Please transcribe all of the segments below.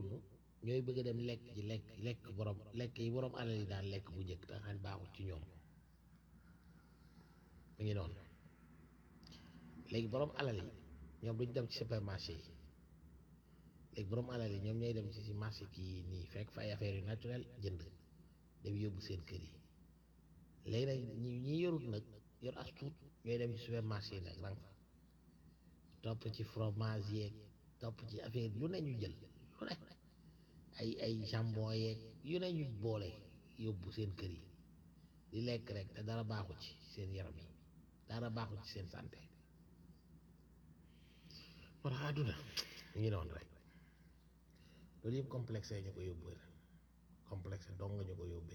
yoruñu ñooy bëgg a dem lekk ji lekk lekk borom lekk yi borom alal yi daan lekk bu njëkk te xam baaxul ci ñoom mu ngi noonu léegi borom alal yi ñoom duñ dem ci supermarché yi léegi borom alal yi ñoom ñooy dem ci ci marché kii nii fekk fa ay affaires yu naturel jënd dem yóbbu seen kër yi léegi nag ñi ñi yorut nag yor as tuut ñooy dem ci supermarché yi nag rang fa topp ci fromage yeeg topp ci affaire lu ne ñu jël lu ne ay ay jambon yeeg yu ne ñu boole yóbbu seen kër yi di lekk rek te dara baaxu ci seen yaram yi dara baaxu ci seen santé war a àdduna ñu ngi noonu rek loolu yëpp complexe ñu ko yóbbee complexe dong nga ñu ko yóbbee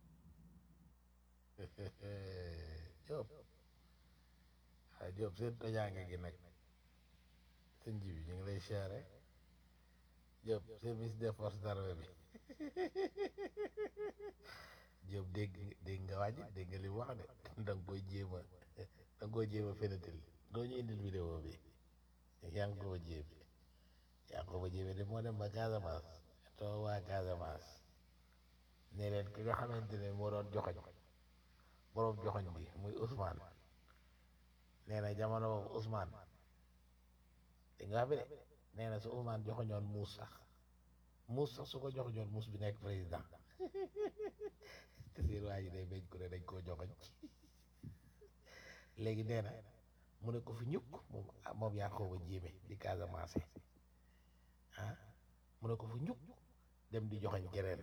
Diop ah Diop seen tojaange gi nag sëñ ji bi ñu ngi lay siyaare Diop service des forces d'armée bi Diop dégg dégg nga wàññi dégg nga li mu wax de da nga koy jéem a da nga koy jéem a fenatil doo ñu indil vidéo bi yaa ngi ko jéem yaa ngi ko jéem de moo dem ba Casamance too waa Casamance ne leen ki nga xamante ne moo doon joxoñ boroom joxoñ bi muy Ousmane nee na jamono boobu Ousmane dégg nga fi de nee na su Ousmane joxoñoon muus sax muus sax su ko joxoñoon muus bi nekk président te seen waa ji day bañ ko ne dañ koo joxoñ léegi nee na mu ne ko fi ñukk moom moom yaa xooba jéeme di Casamance ah mu ne ko fi ñukk dem di joxoñ keneen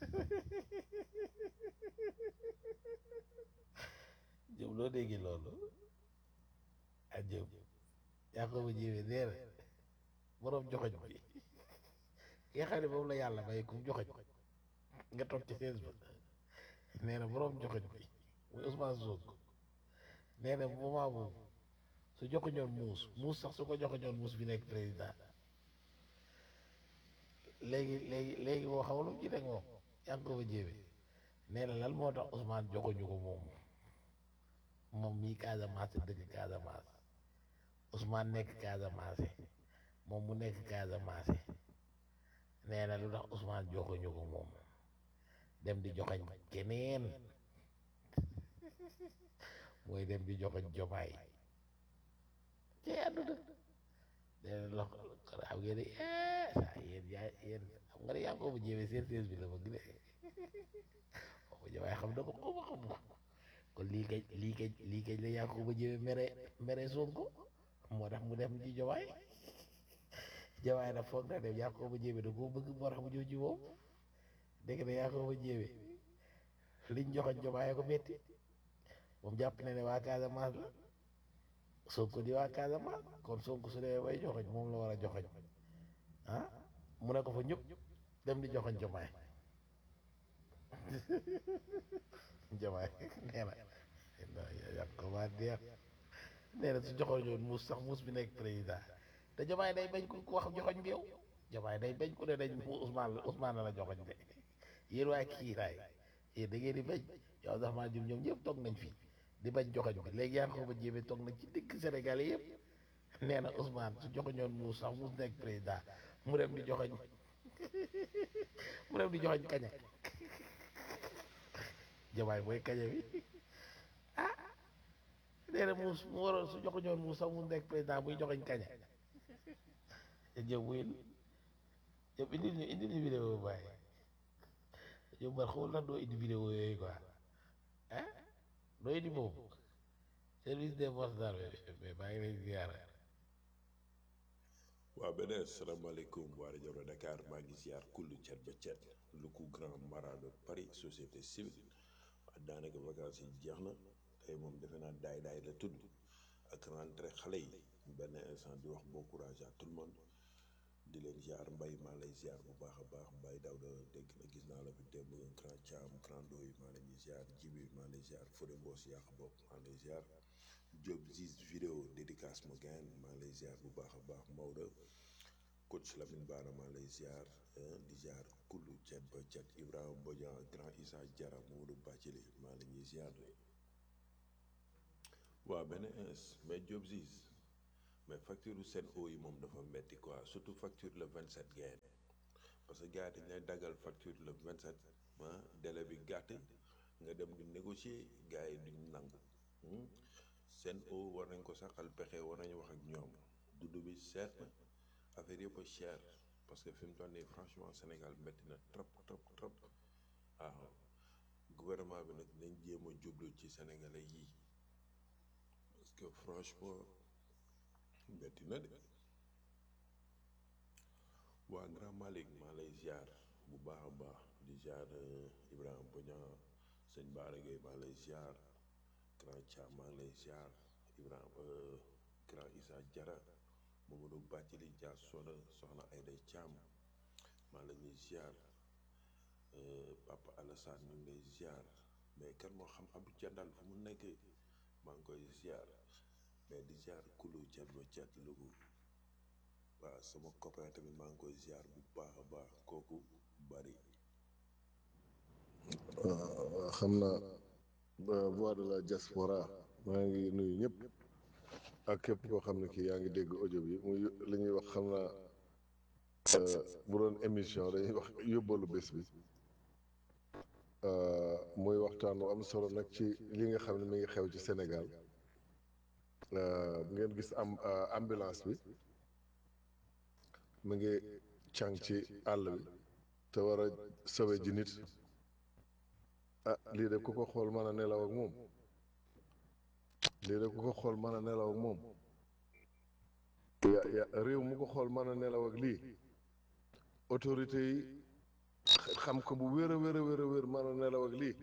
jëm loo déggi loolu ak jëm yaa xooba jéeme nee na boroom joxoñ bi ki nga xam ne moom la yàlla may kum joxoñ nga toog ci seize ba nee na boroom joxoñ bi muy Ousmane Sonko nee na moment boobu su joxoñoon muus muus sax su ko joxoñoon muus bi nekk président léegi léegi léegi moo xaw lu ci teg moom yaa ngi ko fa jéeme nee na lan moo tax Ousmane joxuñu ko moom moom mii Casamance dëkk Casamance Ousmane nekk Casamance moom mu nekk Casamance nee na lu tax Ousmane joxuñu ko moom dem di joxoñ keneen mooy dem di joxoñ jomaay ci àdduna nee na lox xam ngeen ne saa yéen yaa yéen xam nga ne yaa ngi ko fa jéeme seen seen bi la bëgg de xaw ma jomaay xam na ko xaw ma xam ko kon lii kañ lii kañ lii kañ la yaa ko fa jéeme mere mere Sonko moo tax mu dem ci jomaay jomaay nag foog na dem yaa ko fa jéeme da koo bëgg moo tax mu ñëw ci moom dégg na yaa ko fa jéeme liñ joxoñ jomaay ko metti moom jàpp na ne waa Casamance la Sonko di waa Casamance kon Sonko su dee bay joxoñ moom la war a joxoñ ah mu ne ko fa ñëpp dem di joxoñ jomaay jomaay nee na yàq ko waa deex nee na su joxoñ yoon muus sax muus bi nekk président te jomaay day bañ ku wax joxoñ bi yow jomaay day bañ ku ne dañ mu Ousmane la Ousmane la la joxoñ de yéen waa kiiraay yéen da ngeen di bañ yow sax maa jum ñoom ñëpp toog nañ fi di bañ joxoñ bi léegi yaa ngi ko ba jéeme toog nañ ci dëkk Sénégal yëpp nee na Ousmane su joxoñoon muus sax muus nekk président mu dem di joxoñ mu dem di joxoñ kaña jamaay mooy kaña bi ah nee na muus mu waroon su joxoñoon muus sax muus nekk président muy joxoñ kaña jëw muy yow indil ñu indil ñu vidéo bàyyi yow man xamul lan doo indi vidéo yooyu quoi ah doo indi boobu service des forces d'armée mais maa ngi lay ziar waaw beneen salaamaaleykum waa rajo Dakar maa ngi ziar kullu cet ba cet lu ku grand mara de Paris société civile waaw daanaka vacances yi jeex na tey moom defe naa daay daay la tudd ak rentrée xale yi benn instant di wax bon courage à tout le monde di leen ziar mbay maa lay ziar bu baax a baax mbay daw da dégg na gis naa la fi démb grand Thiam grand Doy maa leen di ziar Jibi maa lay ziar Fodé Mbos yàq bopp maa lay ziar Diop Ziz vidéo dédicace ma gain maa lay ziar bu baax a baax Maodo coach Lamine Bara maa lay ziar di ziar kullu cet ba cet Ibrahima Bodian grand Issa Diarra Maodo Bacili maa la ñuy ziar waaw benn ins mais Diop Ziz mais facture seen eau yi moom dafa metti quoi surtout facture le 27 gain parce que gars yi dañ lay daggal facture le 27 ah délai bi gàtt nga dem di négocier gars yi duñ nangu seen o war nañ ko saxal pexe war nañu wax ak ñoom dudd bi seet na affaire yëpp a cher parce que fi mu toll nii franchement Sénégal métti na trop trop trop waaw gouvernement bi nag nañ jéem a jublu ci sénégalais yii parce que franchement métti na de waa Grand Malick maa lay ziar bu baax a baax di ziar Ibrahima Bodian sëñ Baara Gueye maa lay ziar Grand Thiam maa lay ziar Ibrahima Grand Issa Diarra Mamadou Bathily Dia Soda soxna Aïda Thiam maa la ñuy ziar Papa Alassane ñu ngi lay ziar mais kan moo xam Abdou Diandal fu mu nekk maa ngi koy ziar mais di ziar kulu cet ba cet lugu waaw sama copain tamit maa ngi koy ziar bu baax a baax kooku bari waaw xam naa voix de la diaspora maa ngi nuyu ñëpp ak képp koo xam ne kii yaa ngi dégg audio bi muy li ñuy wax xam naa bu doon émission dañuy wax yóbbalu bés bi muy waxtaan wu am solo nag ci li nga xam ne mi ngi xew ci Sénégal ngeen gis am ambulance bi mu ngi càng ci àll bi te war a sowe ji nit ah lii de ku ko xool mën a nelaw ak moom lii de ku ko xool mën a nelaw ak moom ya ya réew mu ko xool mën a nelaw ak lii autorité yi xam ko bu wér a wér a wér a wér mën a nelaw ak lii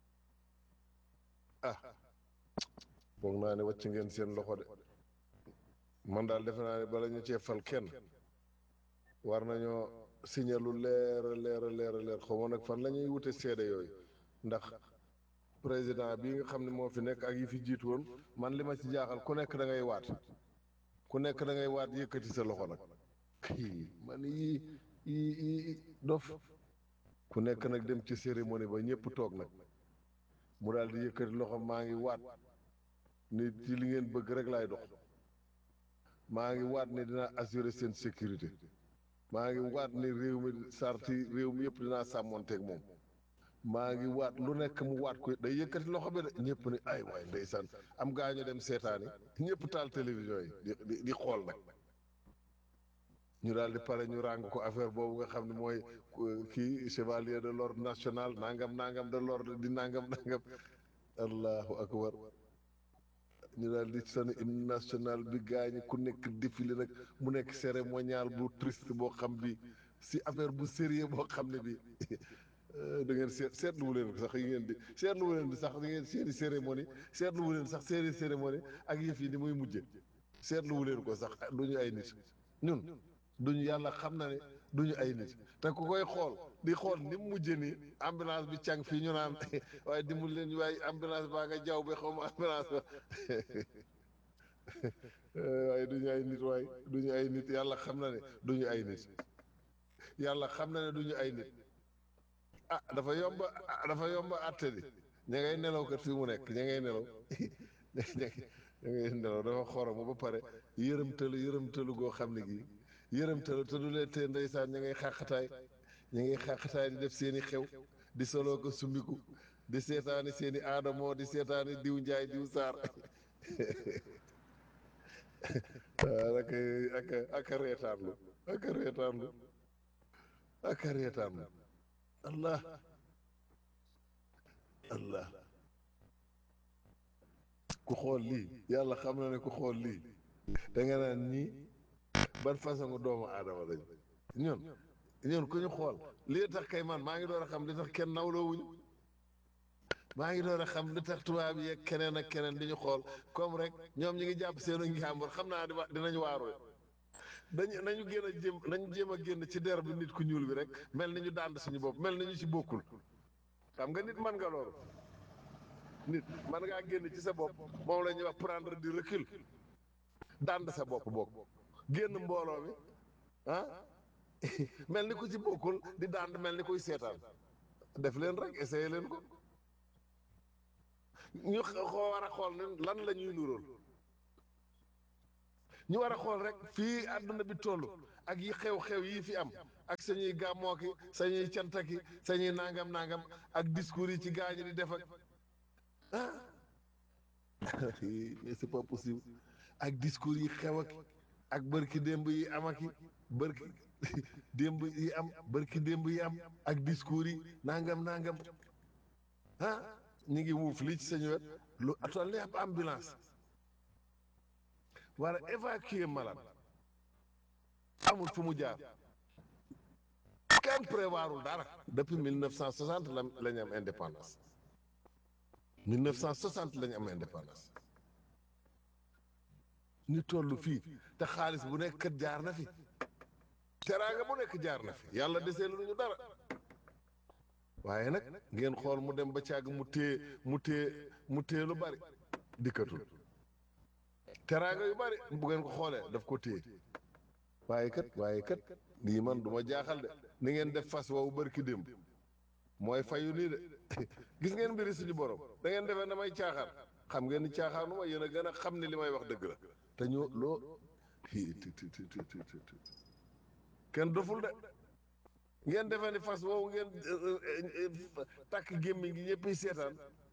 ah foog naa ne wàcc ngeen seen loxo de man daal defe naa ne bala ñu cee fal kenn war nañoo signé lu leer a leer a leer a leer xaw ma nag fan la ñuy wute seede yooyu ndax président bii nga xam ne moo fi nekk ak yi fi jiitu woon man li ma ci jaaxal ku nekk da ngay waat ku nekk da ngay waat yëkkati sa loxo nag kii man yii yii yii dof ku nekk nag dem ci cérémonie ba ñëpp toog nag mu daal di yëkkati loxo maa ngi waat ni ci li ngeen bëgg rek laay dox maa ngi waat ni dinaa assurer seen sécurité maa ngi waat ni réew mi sarti réew mi yëpp dinaa sàmmonteeg moom maa ngi waat lu nekk mu waat ko day yëkkati loxo bi de ñëpp ni ay waay ndeysaan am gaa ñu dem seetaani ñëpp taal télévision yi di di di xool nag ñu daal di pare ñu ràng ko affaire boobu nga xam ne mooy kii chevalier de l'ordre national nangam nangam de l'ordre di nangam nangam allahu akbar ñu daal di seen hymne national bi gaañi ku nekk défilé nag mu nekk cérémonial bu triste boo xam bi si affaire bu sérieux boo xam ne bi da ngeen seet seetluwu leen ko sax yi ngeen di seetluwu leen di sax da ngeen seeni cérémonie seetluwu leen sax seeni cérémonie ak yëf yi ni muy mujje seetluwu leen ko sax duñu ay nit ñun duñu yàlla xam na ne duñu ay nit te ku koy xool di xool ni mu mujje nii ambulance bi càng fii ñu naan waaye dimbal leen waaye ambulance baa nga jaww bi xaw ma ambulance ba waaye duñu ay nit waaye duñu ay nit yàlla xam na ne duñu ay nit yàlla xam na ne duñu ay nit ah dafa yomba dafa yomba àtte di ña ngay nelaw kat fii mu nekk ña ngay nelaw ña ngay nelaw dafa xoromu ba pare yërëmtalu yërëmtalu goo xam ne gii yërëmtalu te du leen tee ndeysaan ña ngay xàqataay ña ngay xàqataay di def seeni xew di soloo ko sumbiku di seetaani seeni aadamoo di seetaani diw njaay diw saar waaw ak ak ak a reetaanlu ak a reetaanlu ak a reetaanlu allah allah ku xool lii yàlla xam na ne ku xool lii da nga naan ñii ban façon doomu aadama lañ ñun ñun ku ñu xool lii tax kay man maa ngi door a xam li tax kenn nawloo wuñu maa ngi door a xam li tax tubaab yi ak keneen ak keneen di ñu xool comme rek ñoom ñi ngi jàpp seenu njàmbur xam naa dinañ waaru dañu nañu génn a jéem nañu jéem a génn ci der bi nit ku ñuul bi rek mel ni ñu dànd suñu bopp mel ni ñu ci bokkul xam nga nit mën nga loolu nit mën ngaa génn ci sa bopp moom la ñuy wax prendre du recul dànd sa bopp bokk génn mbooloo mi ah mel ni ku ci bokkul di dànd mel ni kuy seetaan def leen rek essayé leen ko ñu xoo war a xool ne lan la ñuy nuróol ñu war a xool rek fii àdduna bi toll ak yi xew-xew yi fi am ak sañuy gàmmoo ki sañuy cantaki sañuy nangam nangam ak discours yi ci gaañu di def ak ah mais c'est pas possible ak discours yi xew ak ak bërki démb yi am ak bërki démb yi am bërki démb yi am ak discours yi nangam nangam ah ñu ngi wuuf lii ci sañu wet lu toll ni ab ambulance war a évacuer malade amul fu mu jaar kenn prévoirul dara depuis 1960 la la ñu am indépendance 1960 la ñu am indépendance ñu toll fii te xaalis bu nekk kat jaar na fi teraanga bu nekk jaar na fi yàlla desee lu ñu dara waaye nag ngeen xool mu dem ba càgg mu téye mu téye mu téye lu bari dikkatul teraanga yu bari bu ngeen ko xoolee daf ko téye waaye kat waaye kat lii man du ma jaaxal de ni ngeen def fas woowu barki démb mooy fayu nii de gis ngeen mbiri suñu borom da ngeen defee damay caaxaan xam ngeen ni caaxaanu ma yéen a gën a xam ni li may wax dëgg la te ñu loo kenn doful de ngeen defee ni fas woowu ngeen takk gémmiñ gi ñëpp seetaan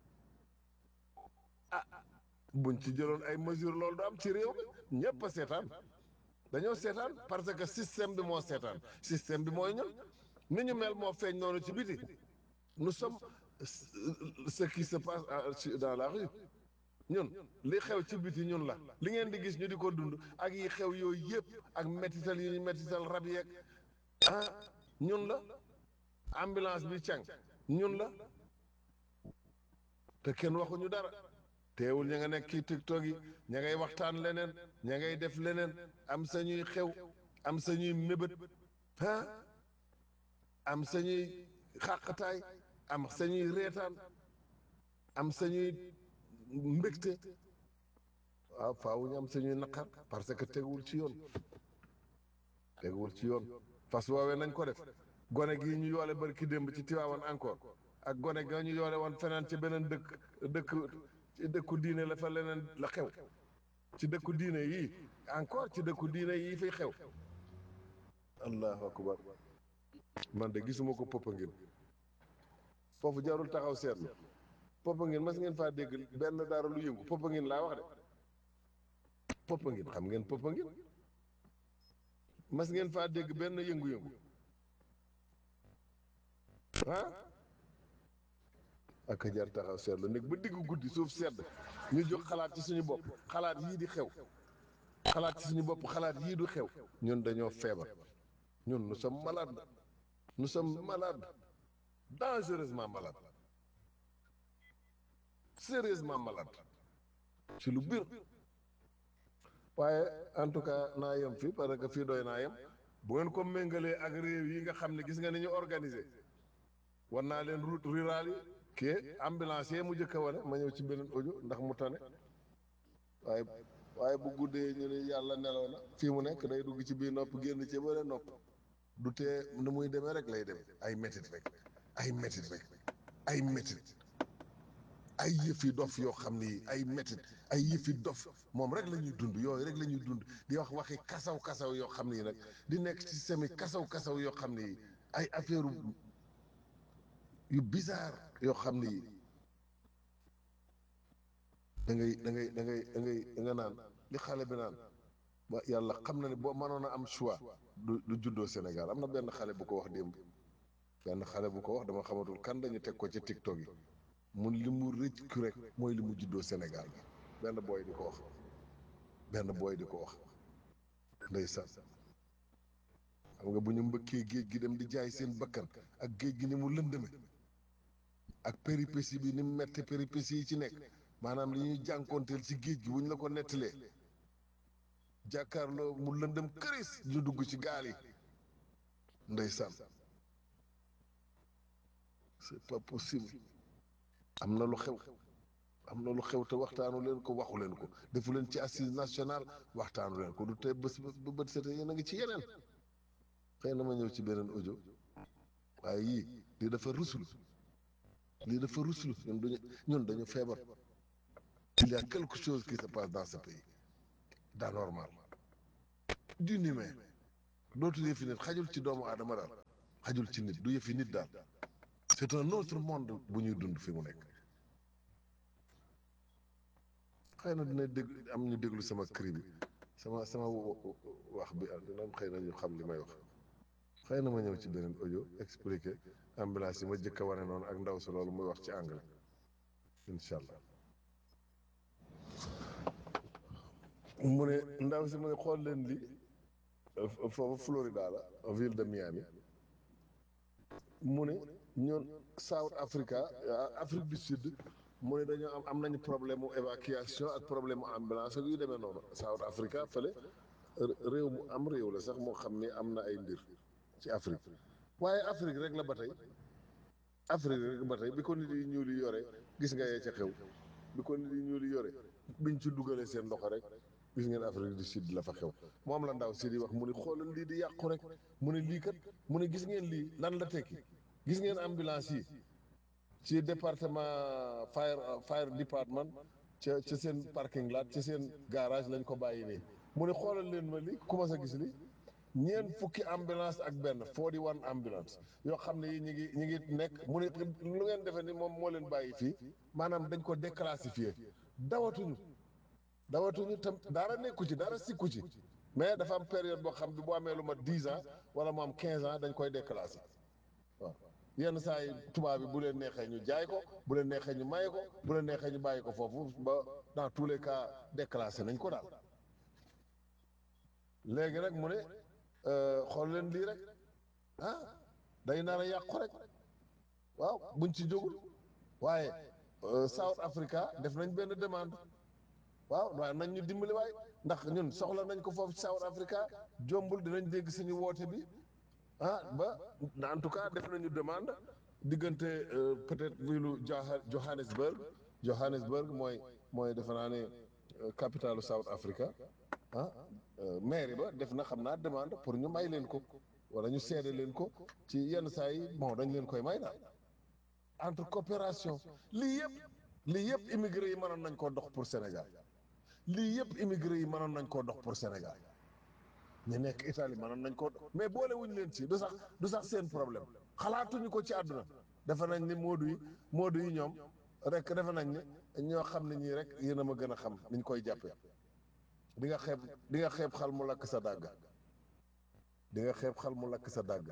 ah buñ ci jëloon ay mesures loolu du am ci réew mi ñëpp a seetaan dañoo seetaan parce que système bi moo seetaan système bi mooy ñun ni ñu mel moo feeñ noonu ci biti nous sommes ce qui se passe dans la rue ñun li xew ci biti ñun la li ngeen di gis ñu di ko dund ak yi xew yooyu yëpp ak métital yi ñu métital rab yeeg ah ñun la ambulance bi càng ñun la te kenn waxuñu dara teewul ña nga nekk ci tiktok yi ña ngay waxtaan leneen ña ngay def leneen am sañuy xew am sañuy mébét ah am sañuy xàqataay am sañuy reetaan am sañuy mbégte waaw faawu ñu am sañuy naqar parce que teguwul ci yoon teguwul ci yoon fas woowee nañ ko def gone gi ñu yoole barki démb ci Tiwaawan encore ak gone ga ñu yoole woon feneen ci beneen dëkk dëkk ci dëkku diine la fa leneen la xew ci dëkku diine yii encore ci dëkku diine yii fiy xew allahu akbar man de gisuma ko Popenguine foofu jarul taxaw seetlu Popenguine mas ngeen faa dégg benn dara lu yëngu Popenguine laa wax de Popenguine xam ngeen Popenguine mas ngeen faa dégg benn yëngu-yëngu ah ak jar taxaw seetlu nekk ba diggu guddi suuf sedd ñu jóg xalaat ci suñu bopp xalaat yii di xew xalaat ci suñu bopp xalaat yii du xew ñun dañoo feebar ñun nous sommes malades nous sommes malades dangereusement malades sérieusement malades ci lu biir waaye en tout cas naa yem fii parce que fii doy naa yem bu ngeen ko méngalee ak réew yi nga xam ne gis nga ni ñu organisé war naa leen route rurale yi kii ambulancier mu jëkk a wane ma ñëw ci beneen audio ndax mu tane waaye waaye bu guddee ñu ne yàlla nelaw na fii mu nekk day dugg ci biir nopp génn ci bële nopp du tee nu muy demee rek lay dem ay métit rek ay métit rek ay métit ay yëfi dof yoo xam ni ay métit ay yëfi dof moom rek la ñuy dund yooyu rek la ñuy dund di wax waxi kasaw kasaw yoo xam ni nag di nekk ci semi kasaw kasaw yoo xam ni ay affaire yu bizarre yoo xam ni da ngay da ngay da ngay da ngay da nga naan li xale bi naan ba yàlla xam na ne boo mënoon a am choix du du juddoo Sénégal am na benn xale bu ko wax démb benn xale bu ko wax dama xamatul kan dañu teg ko ci TikTok yi mun li mu rëcc rek mooy li mu juddoo Sénégal bi benn booy di ko wax benn booy di ko wax ndeysaan xam nga bu ñu mbëkkee géej gi dem di jaay seen bakkan ak géej gi ni mu lëndëme ak péripétie bi ni mu metti péripétie yi ci nekk maanaam li ñuy jànkoonteel ci géej gi bu ñu la ko nettalee jàkkaarloo mu lëndëm këris ñu dugg ci gaal yi ndeysaan c'est pas possible am na lu xew am na lu xew te waxtaanu leen ko waxu leen ko defu leen ci assise nationale waxtaanu leen ko du tey bés ba bët sete yéen a ngi ci yeneen xëy na ma ñëw ci beneen audio waaye yii lii dafa ruslu lii dafa ruslu ñun dañu ñun dañu feebar il y a quelque chose qui se passe dans ce pays d'anormal d'inhumain dootul yëfi nit xajul ci doomu aadama daal xajul ci nit du yëfi nit daal c'est un autre monde bu ñuy dund fi mu nekk xëy na dina dégg am ñu déglu sama cri bi sama sama wax bi dina am xëy na ñu xam li may wax xëy na ma ñëw ci beneen audio expliquer ambulance yi ma jëkk a wane noonu ak ndaw si loolu muy wax ci anglais incha allah mu ne ndaw si mu ne xool leen li foofu Florida la ville de Miami mu ne ñoon South Africa Afrique du Sud mu ne dañoo am am nañu problème mu évacuation ak problème mu ambulance ak yu demee noonu South Africa fële réew mu am réew la sax moo xam ni am na ay mbir ci Afrique waaye Afrique rek la ba tey Afrique rek ba tey bi ko nit yi ñuul yi yore gis nga yee ca xew bi ko nit yi ñuul yi yore biñ ci dugalee seen loxo rek gis ngeen Afrique du Sud la fa xew moom la ndaw si di wax mu ne xoolal lii di yàqu rek mu ne lii kat mu ne gis ngeen lii lan la tekki gis ngeen ambulance yi ci département fire fire department ca ca seen parking lot ca seen garage lañ ko bàyyi nii mu ne xoolal leen ma li commencé gis li ñeent fukki ambulance ak benn forty one ambulance yoo xam ne yi ñu ngi ñu ngi nekk mu ne lu ngeen defee ni moom moo leen bàyyi fii maanaam dañ ko déclassifié dawatuñu dawatuñu tam dara nekku ci dara sikku ci mais dafa am période boo xam bi boo amee lu ma dix ans wala mu am quinze ans dañ koy déclassé waaw yenn saa yi tubaab bi bu leen neexee ñu jaay ko bu leen neexee ñu maye ko bu leen neexee ñu bàyyi ko foofu ba dans tous les cas déclassé nañ ko daal léegi rek mu ne xool leen lii rek ah day nar a yàqu rek waaw buñ ci jógul waaye South Africa def nañ benn demande waaw waaye nañ ñu dimbali waay ndax ñun soxla nañ ko foofu ci South Africa jombul dinañ dégg suñu woote bi ah ba en tout cas def nañu demande diggante peut-être vilu Johannesburg Johannesburg mooy mooy defe naa ne capitalu South Africa ah mairie ba def na xam naa demande pour ñu may leen ko wala ñu seede leen ko ci yenn saa yi bon dañ leen koy may daal entre coopération lii yëpp lii yëpp immigré yi mënoon nañ koo dox pour Sénégal lii yëpp immigré yi mënoon nañ koo dox pour Sénégal ñu nekk Italie mënoon nañ koo dox mais boole wuñ leen ci du sax du sax seen problème xalaatuñu ko ci àdduna defe nañ ni moodu yi moodu yi ñoom rek defe nañ ni ñoo xam ne ñii rek yéen a ma gën a xam niñ koy jàppee di nga xeeb di nga xeeb xal mu lakk sa dàgg di nga xeeb xal mu lakk sa dàgg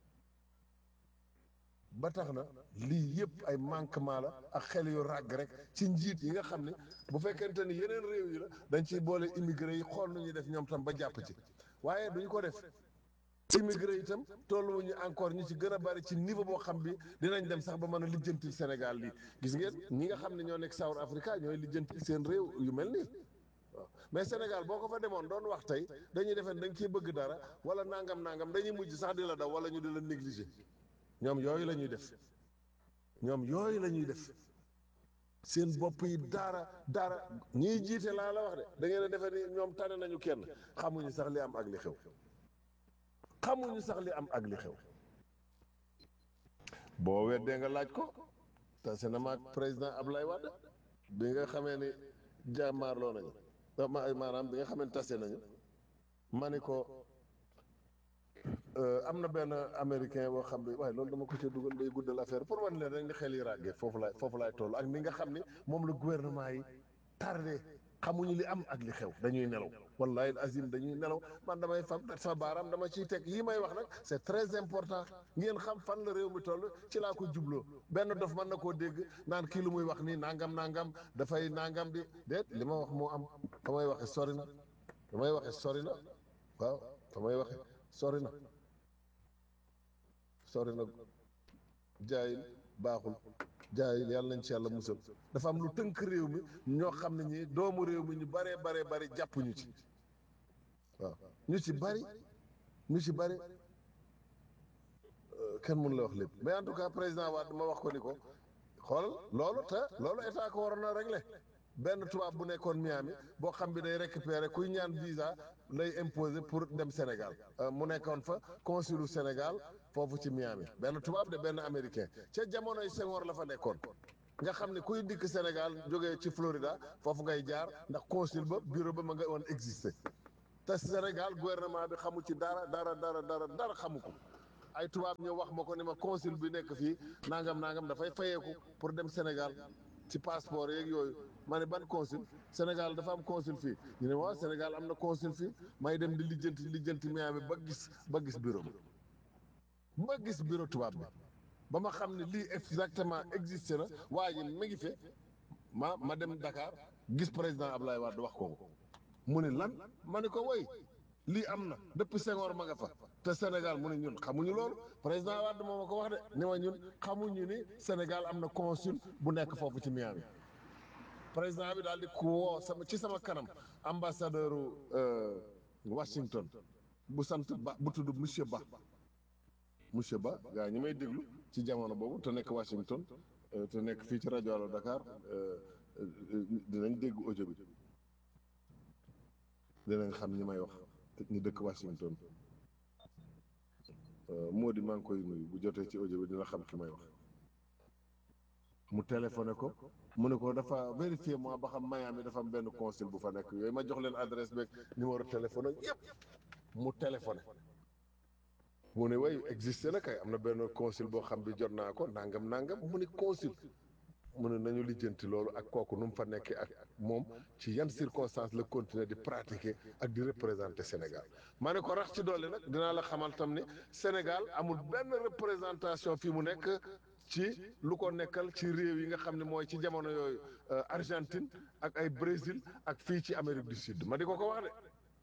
ba tax na lii yëpp ay manquement la ak xel yu ràgg rek ci njiit yi nga xam ne bu fekkente ni yeneen réew yi la dañ ciy boole immigré yi xool nu ñuy def ñoom tam ba jàpp ci waaye duñ ko def immigré yi itam tolluwuñu encore ñi ci gën a bari ci niveau boo xam bi dinañ dem sax ba mën a lijjantil Sénégal lii gis ngeen ñi nga xam ne ñoo nekk South Africa ñooy lijjantil seen réew yu mel nii waaw mais Sénégal boo ko fa demoon doon wax tey dañuy defee da nga ciy bëgg dara wala nangam nangam dañuy mujj sax di la daw wala ñu di la négliger ñoom yooyu la ñuy def ñoom yooyu la ñuy def seen bopp yi dara dara ñiy jiite laa la wax de da ngeen a defee ni ñoom tane nañu kenn xamuñu sax li am ak li xew xamuñu sax li am ak li xew boo weddee nga laaj ko tase na maag président Ablaye Wade bi nga xamee ni jàmmaarloo nañu ma maanaam bi nga xamee ni tase nañu ma ni ko am na benn américain boo xam ne waaye loolu dama ko ci dugal day guddal affaire pour wan leen rek ni xel yi ràggee foofu laay foofu laay toll ak ni nga xam ni moom la gouvernement yi tardé xamuñu li am ak li xew dañuy nelaw wallahi azim dañuy nelaw man damay fab sama baaraam dama ciy teg yii may wax nag c'est très important ngeen xam fan la réew mi toll ci laa ko jubloo benn dof mën na koo dégg naan kii lu muy wax nii nangam nangam dafay nangam di déet li ma wax moo am fa may waxe sori na fa may waxe sori na waaw fa may waxe sori na sori na jaayil baaxul jaayil yàlla nañ ci yàlla musal dafa am lu tënk réew mi ñoo xam ne ñi doomu réew mi ñu baree baree bari jàppuñu ci waaw ñu ci bari ñu ci bari kenn mënu la wax lépp mais en tout cas président Wade ma wax ko ni ko xoolal loolu te loolu état ko waroon a régler benn tubaab bu nekkoon Miami boo xam bi day récupérer kuy ñaan visa lay imposer pour dem Sénégal mu nekkoon fa consulu Sénégal foofu ci Miami benn tubaab de benn américain ca jamonoy Senghor la fa nekkoon nga xam ne kuy dikk Sénégal jógee ci Florida foofu ngay jaar ndax consul ba bureau ba ma nga woon exister te Sénégal gouvernement bi xamu ci dara dara dara dara dara xamu ko ay tubaab ñëw wax ma ko ni ma consul bi nekk fii nangam nangam dafay fayeeku pour dem Sénégal ci passeport yeeg yooyu ma ne ban consul Sénégal dafa am consul fii ñu ne waaw Sénégal am na consul fii may dem di lijjanti lijjanti Miami ba gis ba gis bureau bi ba gis bureau tubaab bi ba ma xam ne lii exactement existé na waa ji mi ngi fi ma ma dem Dakar gis président Ablaye Wade wax ko ko mu ne lan ma ne ko woy lii am na depuis Senghor ma nga fa te Sénégal mu ne ñun xamuñu loolu président Wade moo ma ko wax de ni ma ñun xamuñu ni Sénégal am na consul bu nekk foofu ci Miami président bi daal di ku woo sama ci sama kanam ambassadeur Washington bu sant ba bu tudd monsieur Ba monsieur Ba gaa ñi may déglu ci jamono boobu te nekk Washington te nekk fii ci rajo Allo Dakar dinañ dégg audio bi dinañ xam ñi may wax ñu dëkk Washington moo di maa ngi koy nuyu bu jotee ci audio bi dina xam ki may wax mu téléphoné ko mu ne ko dafa vérifié moi ba xam Miami dafa am benn consul bu fa nekk yooyu ma jox leen adresse beeg numéro téléphone ak yëpp mu téléphoné mu ne way existé na kay am na benn consul boo xam bi jot naa ko nangam nangam mu ne consul mu ne nañu lijjanti loolu ak kooku nu mu fa nekkee ak moom ci yan circonstance la continuer di pratiquer ak di représenter Sénégal ma ne ko rax ci dolli nag dinaa la xamal tam ni Sénégal amul benn représentation fii mu nekk ci lu ko nekkal ci réew yi nga xam ne mooy ci jamono yooyu Argentine ak ay Brésil ak fii ci Amérique du Sud ma di ko ko wax de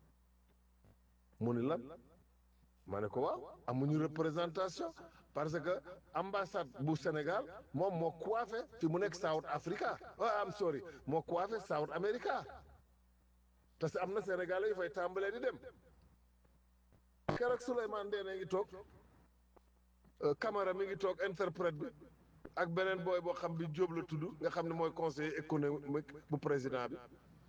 mu ni lan ma ne ko waaw amuñu représentation parce que ambassade bu Sénégal moom moo coiffé fi mu nekk South Africa ah am sorry moo coiffé South America te am na Sénégalais yu fay tàmbalee di dem keroog Souleymane Ndéné ngi toog Camara mi ngi toog interprète bi ak beneen booy boo xam bi Diop la tudd nga xam ne mooy conseiller économique bu président bi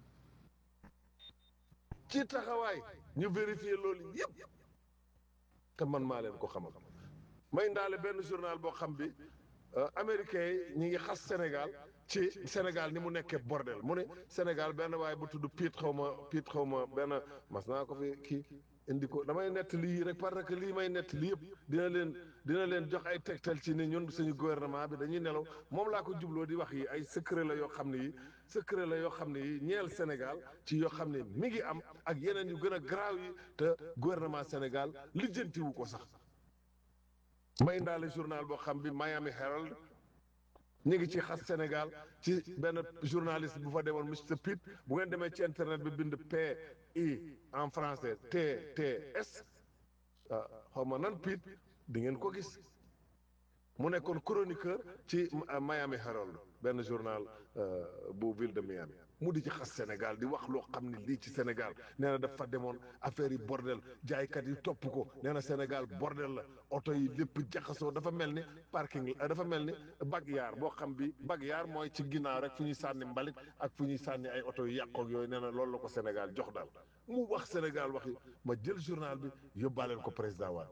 ci taxawaay ñu vérifier loolu yëpp te man maa leen ko xamal may ndaale benn journal boo xam bi américains yi ñi ngi xas Sénégal ci Sénégal ni mu nekkee bordel mu ne Sénégal benn waaye bu tudd Piet xaw ma Piet xaw ma benn mas naa ko fi kii indi ko damay nett lii rek parce que lii may nett lii yëpp dina leen dina leen jox ay tegtal ci ni ñun suñu gouvernement bi dañuy nelaw moom laa ko jubloo di wax yi ay secret la yoo xam ne yi secret la yoo xam ne yi ñeel Sénégal ci yoo xam ne mi ngi am ak yeneen yu gën a garaaw yi te gouvernement Sénégal lijjantiwu ko sax may ndaale journal boo xam bi Miami Herald ñu ngi ci xas Sénégal ci benn journaliste bu fa demoon Mr Pitt bu ngeen demee ci internet bi bind P I en français T T S xaw ma nan Pitt di ngeen ko gis mu nekkoon chroniqueur ci Miami Herald benn journal bu ville de Miami mu di ci xas Sénégal di wax loo xam ne lii ci Sénégal nee na dafa demoon affaire yi bordel jaaykat yi topp ko nee na Sénégal bordel la oto yi lépp jaxasoo dafa mel ni parking dafa mel ni bag-yaar boo xam bi bag-yaar mooy ci ginnaaw rek fu ñuy sànni mbalit ak fu ñuy sànni ay oto yu yàqoog yooyu nee na loolu la ko Sénégal jox daal mu wax Sénégal wax yi ma jël journal bi yóbbaaleel ko président Wade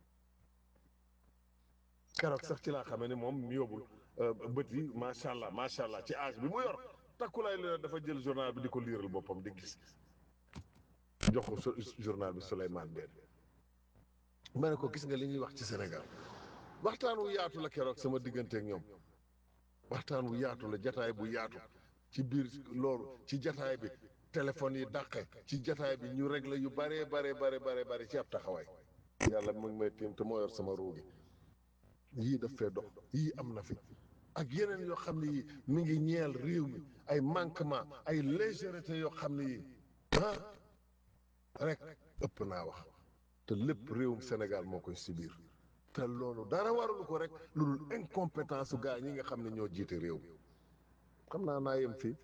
keroog sax ci laa xamee ni moom mu yóbbul bët yi macha allah macha allah ci âge bi mu yor takkulaay la dafa jël journal bi di ko liiral boppam di gis jox ko journal bi Souleymane Ndéné ma ne ko gis nga li ñuy wax ci Sénégal waxtaan wu yaatu la keroog sama digganteeg ñoom waxtaan wu yaatu la jataay bu yaatu ci biir loolu ci jataay bi téléphone yi dàqe ci jataay bi ñu réglé yu bare bare bare bare bare ci ab taxawaay yàlla mu ngi may tiim te moo yor sama ruugi yii daf fee dox yii am na fi ak yeneen yoo xam ne yii mi ngi ñeel réew mi ay manquement ay légèreté yoo xam ne yii ah rek ëpp naa wax te lépp réewum Sénégal moo koy subir te loolu dara warulu ko rek lu dul incompétence su gaa ñi nga xam ne ñoo jiite réew mi xam naa naa yem fii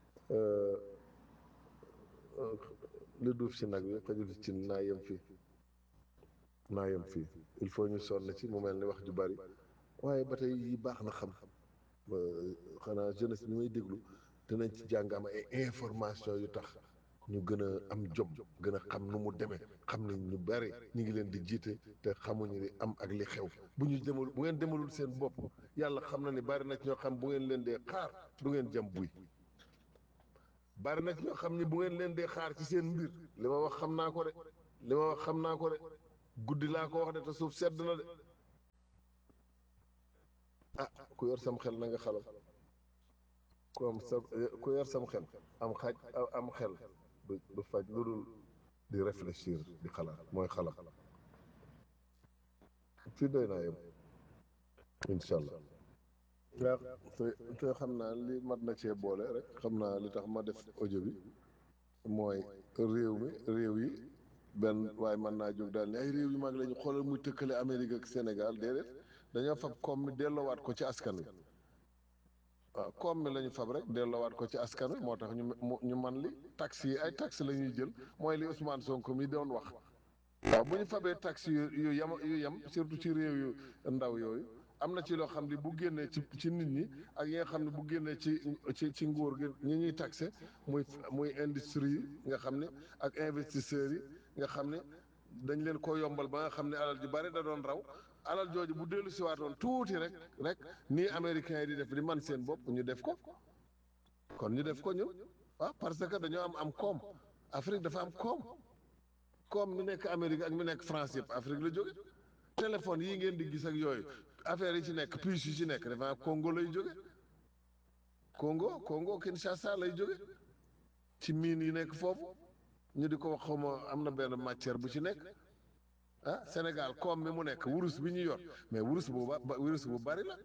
li duuf ci nag bi xajul ci naa yem fii naa yem fii il faut ñu sonn ci mu mel ni wax ju bari waaye ba tey yi baax na xam xanaa jeunesse bi may déglu dinañ ci jàng am ay information yu tax ñu gën a am jom gën a xam nu mu demee xam ne ñu bari ñu ngi leen di jiite te xamuñu li am ak li xew bu ñu demal bu ngeen demalul seen bopp yàlla xam na ni bari na ñoo xam bu ngeen leen dee xaar du ngeen jam buy bari na ci ñoo xam ni bu ngeen leen dee xaar ci seen mbir li ma wax xam naa ko de li ma wax xam naa ko de guddi laa ko wax de te suuf sedd na de ah ku yor sam xel na nga xalam ku am sa ku yor sam xel am xaj am xel du du faj lu dul di réfléchir di xalaat mooy xalam fii doy naa yem incha allah waaw te te xam naa li mat na cee boole rek xam naa li tax ma def audio bi mooy réew mi réew yi benn waaye mën naa jóg daal ni ay réew yu mag la ñu xoolal muy tëkkale Amérique ak Sénégal déedéet dañoo fab koom mi delloowaat ko ci askan wi waaw koom mi la ñu fab rek delloowaat ko ci askan wi moo tax ñu ñu man li taxes yi ay taxes la ñuy jël mooy li Ousmane Sonko mi doon wax waaw bu ñu fabee taxes yu yu yem yu yem surtout ci réew yu ndaw yooyu am na ci loo xam ne bu génnee ci ci nit ñi ak yi nga xam ne bu génnee ci ci ci nguur gi ñi ñuy taxé muy muy industrie yi nga xam ne ak investisseurs yi nga xam ne dañ leen ko yombal ba nga xam ne alal ju bari da doon raw alal jooju bu dellu siwaatoon tuuti rek rek nii américains yi di def di man seen bopp ñu def ko kon ñu def ko ñun waaw parce que dañoo am am koom Afrique dafa am koom koom mi nekk Amérique ak mi nekk France yëpp Afrique la jóge téléphone yi ngeen di gis ak yooyu affaire yi ci nekk puce yi ci nekk dafa Congo lay jóge Congo Congo Kinshasa lay jóge ci mine yi nekk foofu ñu di ko wax xawma am na benn matière bu ci nekk ah Sénégal koom bi mu nekk wurus bi ñu yor mais wurus bu ba wurus bu bari la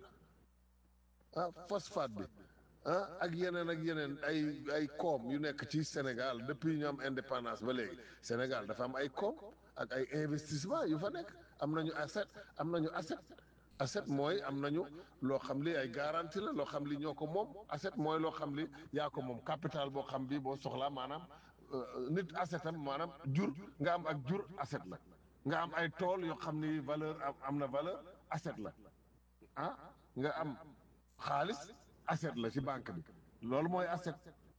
ah phosphate bi ah ak yeneen ak yeneen ay ay koom yu nekk ci Sénégal depuis ñu am indépendance ba léegi Sénégal dafa am ay koom ak ay investissement yu fa nekk am nañu asset am nañu asset asset mooy am nañu loo xam li ay garantie la loo xam li ñoo ko moom asset mooy loo xam li yaa ko moom capital boo xam bi boo soxlaa maanaam nit assetam maanaam jur nga am ak jur asset la nga am ay tool yoo xam ni valeur am na valeur asset la ah nga am xaalis asset la ci banque bi loolu mooy asset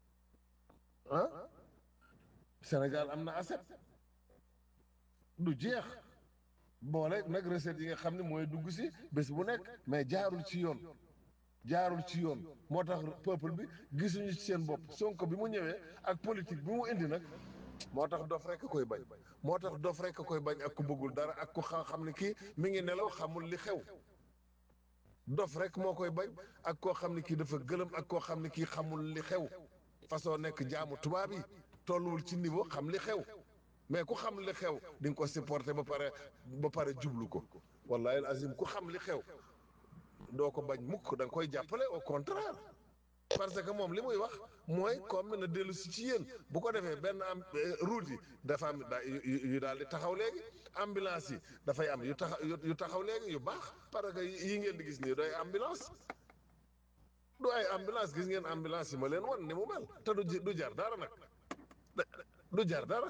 ah Sénégal am na asset du jeex boole nag recette yi nga xam ne mooy dugg si bés bu nekk mais jaarul ci yoon jaarul ci yoon moo tax peuple bi gisuñu ci seen bopp Sonko bi mu ñëwee ak politique bi mu indi nag moo tax dof rek koy bañ moo tax dof rek koy bañ ak ku bëggul dara ak ku xam ne kii mi ngi nelaw xamul li xew dof rek moo koy bañ ak koo xam ne kii dafa gëlëm ak koo xam ne kii xamul li xew façon nekk jaamu tubaab yi tolluwul ci niveau xam li xew mais ku xam li xew di nga ko supporter ba pare ba pare jublu ko wallahi azim ku xam li xew doo ko bañ mukk da nga koy jàppale au contraire parce que moom li muy wax mooy comme na dellu si ci yéen bu ko defee benn am route yi dafa am yu daal di taxaw léegi ambulance yi dafay am yu taxaw yu taxaw léegi yu baax parce que yi ngeen di gis nii doy ambulance du ay ambulance gis ngeen ambulance yi ma leen wan ni mu mel te du du jar dara nag du jar dara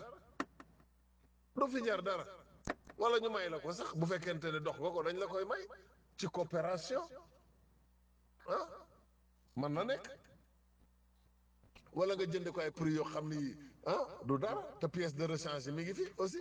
du fi jar dara wala ñu may la ko sax bu fekkente ne dox nga ko dañ la koy may ci coopération ah mën na nekk wala nga jënd ko ay prix yoo xam ni ah du dara te pièce de rechange mi ngi fi aussi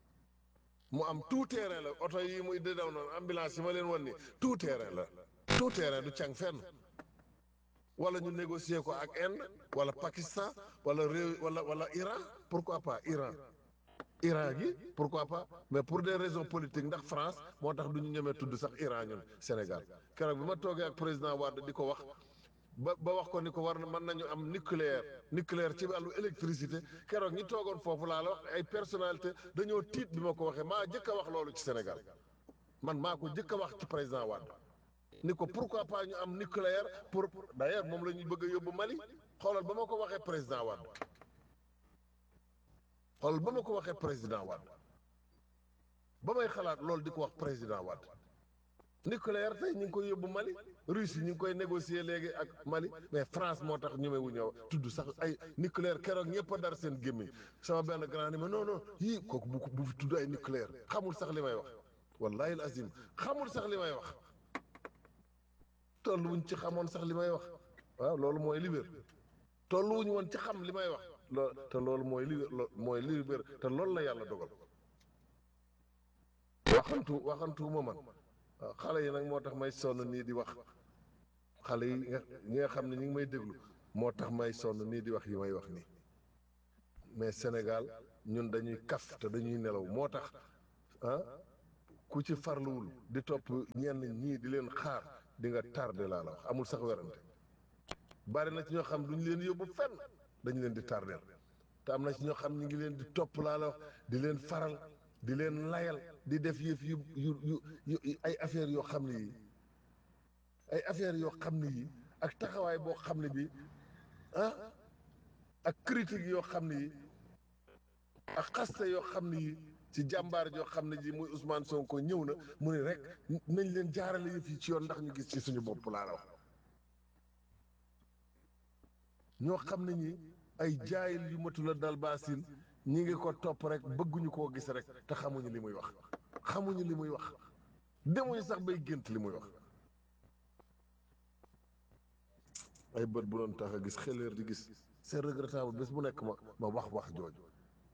mu am tout terrain la oto yi muy di daw noonu ambulance yi ma leen wan ni tout terrain la tout terrain du càng fenn wala ñu négocier ko ak Inde wala Pakistan wala réew wala wala Iran pourquoi pas Iran Iran gi pourquoi pas mais pour des raisons politiques ndax France moo tax du ñu ñemee tudd sax Iran ñun Sénégal keroog bi ma toogee ak président Wade di ko wax ba ba wax ko ni ko war na mën nañu am nucléaire nucléaire ci wàllu électricité keroog ñi toogoon foofu laa la wax ay personnalité dañoo tiit bi ma ko waxee maa jëkk a wax loolu ci Sénégal man maa ko jëkk a wax ci président Wade ni ko pourquoi pas ñu am nucléaire pour d'ailleurs moom la ñuy bëgg a yóbbu Mali xoolal ba ma ko waxee président Wade xoolal ba ma ko waxee président Wade ba may xalaat loolu di ko wax président Wade nucléaire tey ñu ngi koy yóbbu Mali Russie ñu ngi koy négocier léegi ak Mali mais France moo tax ñeme wu ñëw tudd sax ay nucléaire keroog ñëpp a dar seen gémmiñ sama benn grand ni ma non non yii kooku bu bu fi tudd ay nucléaire xamul sax li may wax wallahi azim xamul sax li may wax tolluwuñ ci xamoon sax li may wax waaw loolu mooy li wér tolluwuñ woon ci xam li may wax lool te loolu mooy li mooy li wér te loolu la yàlla dogal waxantu waxantu ma man waaw xale yi nag moo tax may sonn nii di wax xale yi nga ñi nga xam ne ñi ngi may déglu moo tax may sonn nii di wax yi may wax nii mais Sénégal ñun dañuy kaf te dañuy nelaw moo tax ah ku ci farluwul di topp ñenn ñii di leen xaar di nga tardé laa la wax amul sax werante bari na ci ñoo xam duñ leen yóbbu fenn dañu leen di tardeel te am na ci ñoo xam ñu ngi leen di topp laa la wax di leen faral di leen layal di def yëf yu yu yu yu ay affaires yoo xam ne yi ay affaires yoo xam ne yi ak taxawaay boo xam ne bi ah ak critique yoo xam ne yi ak xaste yoo xam ne yi ci jàmbaar joo xam ne ji muy Ousmane Sonko ñëw na mu ne rek nañ leen jaarale yëf yi ci yoon ndax ñu gis ci suñu bopp laa la wax ñoo xam ne ñi ay jaayil yu matu la dal baasin ñi ngi ko topp rek bëgguñu koo gis rek te xamuñu li muy wax xamuñu li muy wax demuñu sax bay gént li muy wax ay bët bu doon tax a gis xeleer di gis c'est regrettable bés bu nekk ma ma wax wax jooju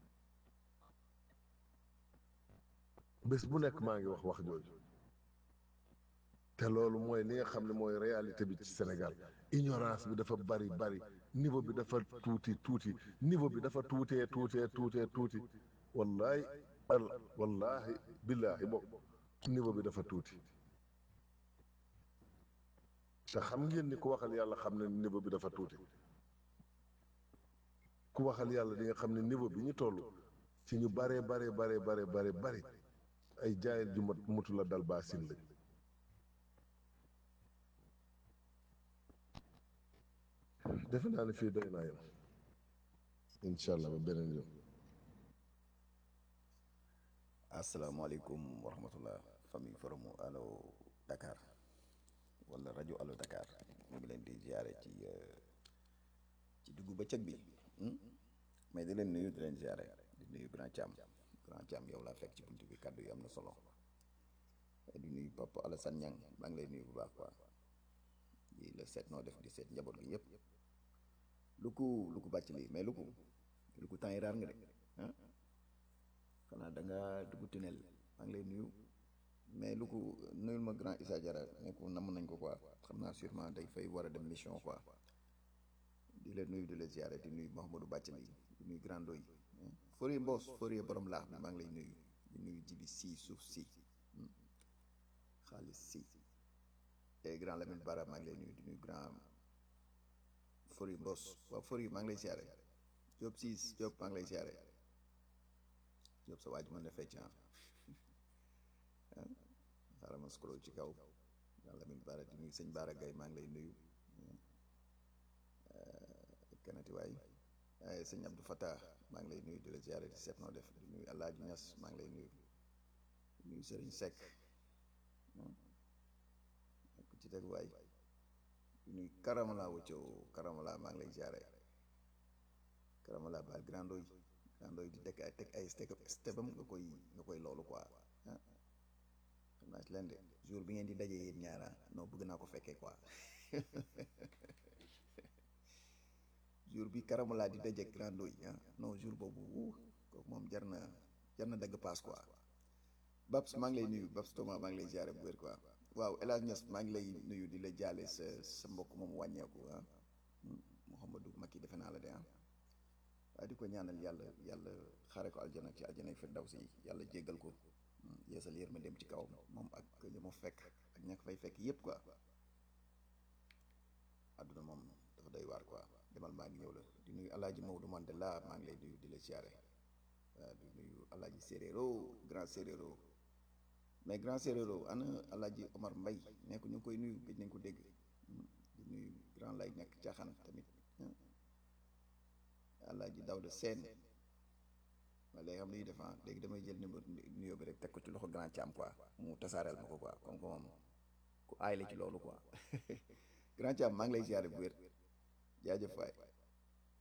bés bu nekk maa ngi wax wax jooju te loolu mooy li nga xam ne mooy réalité bi ci Sénégal ignorance bi dafa bari bari niveau bi dafa tuuti tuuti niveau bi dafa tuutee tuutee tuutee tuuti wallahi al wallahi billahi bokk niveau bi dafa tuuti te xam ngeen ni ku waxal yàlla xam ne niveau bi dafa tuuti ku waxal yàlla di nga xam ne niveau bi ñu toll ci ñu baree baree baree baree bare bari ay jaayil ju mat mutu la dal baasin lañ defe naa ne fii doy naa yem incha allah ba beneen yoon asalaamaaleykum wa rahmatullah famille forumu allo Dakar wala rajo allo Dakar ñu ngi leen di ziare ci ci diggu bëccëg bi mais di leen nuyu di leen ziare di nuyu grand Thiam grand Thiam yow laa fekk ci buntu bi kaddu yi am na solo di nuyu Papa Alassane Niang maa ngi lay nuyu bu baax quoi di la seet noo def di seet njaboot gi yëpp lu ko lu ko bàcc lii mais lu ko lu ko temps yi raar nga de ah xanaa da nga dugg tunnel maa ngi lay nuyu mais lu ko nuyul ma grand Issa Diarra ne ko namm nañ ko quoi xam naa sûrement day fay war a dem mission quoi di la nuyu di la ziare di nuyu Mouhamadou Bathily di nuyu grand doy Fourier Mbos Fourier borom laax bi maa ngi lay nuyu di nuyu jibi si suuf si xaalis si et grand Lamine Bara maa ngi lay nuyu di nuyu grand Fourier Mbos waaw Fourier maa ngi lay ziare Diop siis Diop maa ngi lay ziare Diop sa waa ji mën na fecc ah xaaral ma scroll ci kaw grand Lamine Bara di nuyu sëñ Bara Gaye maa ngi lay nuyu kanati waay waaye sëñ Abdou Fatah maa ngi lay nuyu di la ziare di seet noo def di nuyu Alaaji Ñas maa ngi lay nuyu di nuyu Sëriñ Seck ku ci teg waay di nuyu Karamala Wucco Karamala maa ngi lay ziare Karamala baal grandoy grandoy di teg ay teg ay stepam nga koy nga koy loolu quoi ah xam naa ci leen de jour bi ngeen di dajee yéen ñaara non bëgg naa ko fekkee quoi jour bi Karamala di daje grandoy ah non jour boobu kooku moom jar na jar na dagg paas quoi Babs maa ngi lay nuyu Babs Thomas maa ngi lay ziare bu wér quoi waaw El Hadj Niass maa ngi lay nuyu di la jaale sa sa mbokk moom wàññeeku ah Mouhamadou Macky defe naa la de ah waaye di ko ñaanal yàlla yàlla xaare ko aljana ci aljana firdawsi yàlla jéggal ko yeesal yërma dem ci kaw moom ak ña ma fekk ak ña ko fay fekk yépp quoi àdduna moom dafa doy waar quoi demal maa ngi ñëw la di nuyu alaaji Maodo Mandela maa ngi lay nuyu di la siyaare waaw di nuyu alaaji Séréro grand Séréro mais grand Séréro ana alaaji Omar Mbay nekk ñu ngi koy nuyu gëj nañ ko dégg di nuyu grand lay nekk caaxaan tamit alaaji Dawda Seen waaye léegi xam li ñuy def léegi damay jël numéro nuyoo bi rek teg ko ci loxo grand Thiam quoi mu tasaareel ma ko quoi comme que moom ku aay la ci loolu quoi grand Thiam maa ngi lay ziare bu wér jaajëf waay